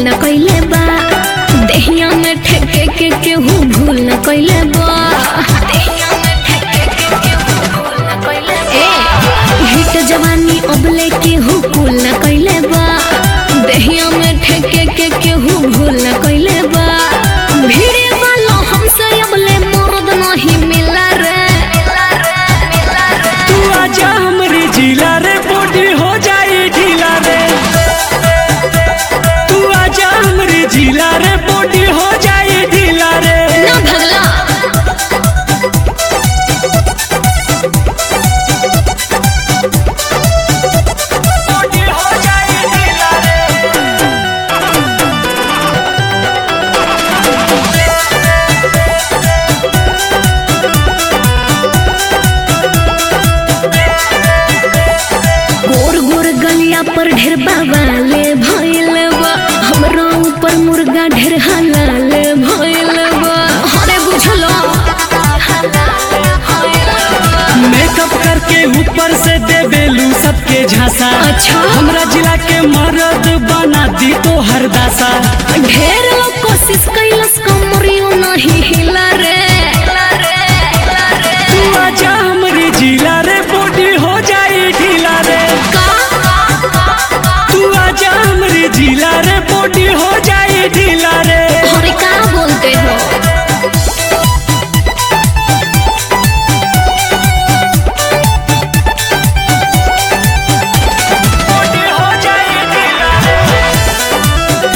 न कइले बा देहिया में ठेके के केहू भूल न कइले बा देहिया में ठेके के केहू भूल न कइले बा हिट जवानी अबले केहू कुल न कइले बा देहिया में ठेके के केहू भूल न कइले बा भिड़े वालो हमसे अबले मर्द नहीं मिला रे तू आजा हमरे जिला रे बॉडी हो जाई ढीला रे तू आजा हमरे जिला रे बॉडी हो जाई ढीला रे ना भगला बॉडी हो जाई ढीला रे गोर गोर गलिया पर ढेर बाबाले भइल बा हमरा ऊपर मुर्गा ढेर हलाल भइल बा अरे बुझलो मेकअप करके ऊपर से देवेलू सबके झांसा अच्छा। हमरा जिला के मर्द बना दी तो हर दासा ढेर लोग कोशिश कैलस कमरियो नहीं हिला रे तू आजा हमरे जिला रे बॉडी हो जाई ढीला रे तू आजा हमरे जिला रे बॉडी हो जाई ढीला रे अरे का बोलते हो बॉडी हो जाई ढीला रे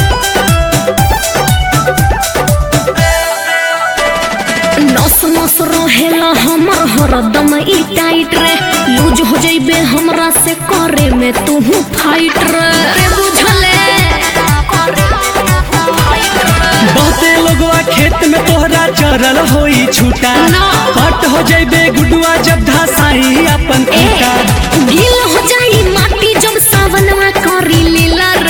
नस नस रहेला हमर हरदम ई टाइट रे लूज हो जइबे हमरा से करे में तू फाइट रे रे बुझले बहुते लोगवा खेत में तोहरा चरल होई छूटा ना। पट हो जइबे गुडुआ जब धासाई अपन ए खूटा गील हो जाई माटी जब सावनवा करी लीला